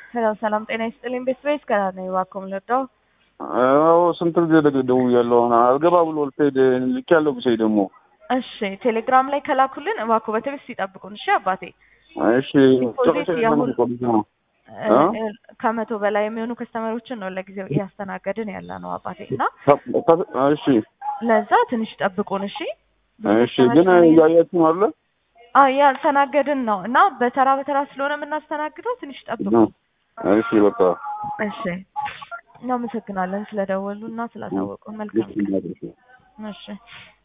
ሰላም ሰላም፣ ጤና ይስጥልኝ። ቤት ቤት ከራ ነው እባክዎ ልርዳው? አዎ ስንት ጊዜ ደውያለሁ። አሁን አልገባ ብሎ ልትሄድ ልክ ያለው ጊዜ ደግሞ እሺ፣ ቴሌግራም ላይ ከላኩልን እባክዎ በትዕግስት ይጠብቁን። እሺ አባቴ። እሺ ዲፖዚት ያሁን ነው ከመቶ በላይ የሚሆኑ ከስተመሮችን ነው ለጊዜው እያስተናገድን ያለ ነው አባቴ እና እሺ ለዛ ትንሽ ጠብቁን። እሺ እሺ። ግን እያያችሁ አለ አዎ ያስተናገድን ነው እና በተራ በተራ ስለሆነ የምናስተናግደው ትንሽ ጠብቁ። እሺ በቃ እሺ እናመሰግናለን ስለደወሉ እና ስላሳወቁን። መልካም ቀን። እሺ